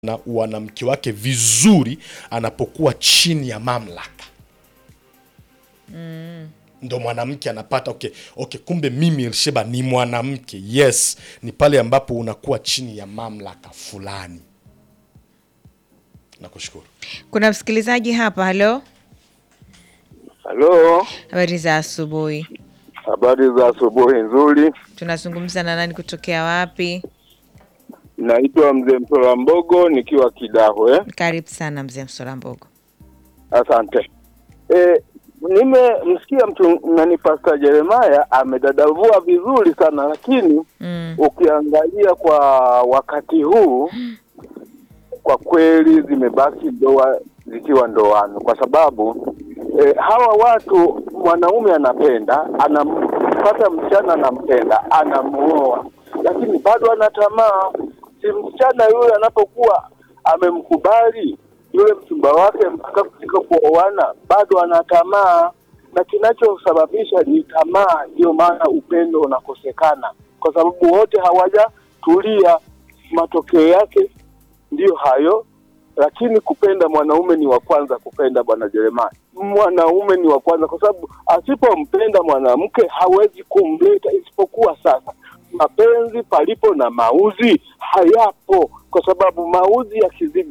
na wanamke wake vizuri anapokuwa chini ya mamlaka ndo mwanamke anapata okay, okay, kumbe mimi Elsheba ni mwanamke. Yes, ni pale ambapo unakuwa chini ya mamlaka fulani. Nakushukuru. Kuna msikilizaji hapa. Halo, Halo, habari za asubuhi. habari za asubuhi nzuri. Tunazungumza na nani kutokea wapi? Naitwa mzee Mtola Mbogo nikiwa Kidahwe. Karibu sana mzee Msolambogo. Asante. E, nimemsikia mtu nani Pastor Jeremiah amedadavua vizuri sana, lakini Mm. ukiangalia kwa wakati huu kwa kweli zimebaki ndoa zikiwa ndoano, kwa sababu e, hawa watu, mwanaume anapenda, anampata msichana anampenda, anamuoa, lakini bado ana tamaa. Si msichana yule anapokuwa amemkubali yule mchumba wake mpaka kufika kuoana, bado ana tamaa, na kinachosababisha ni tamaa. Ndio maana upendo unakosekana, kwa sababu wote hawajatulia. Matokeo yake ndiyo hayo, lakini kupenda mwanaume ni wa kwanza kupenda. Bwana Jeremani, mwanaume ni wa kwanza, kwa sababu asipompenda mwanamke hawezi kumleta, isipokuwa sasa mapenzi palipo na mauzi hayapo, kwa sababu mauzi yakizidi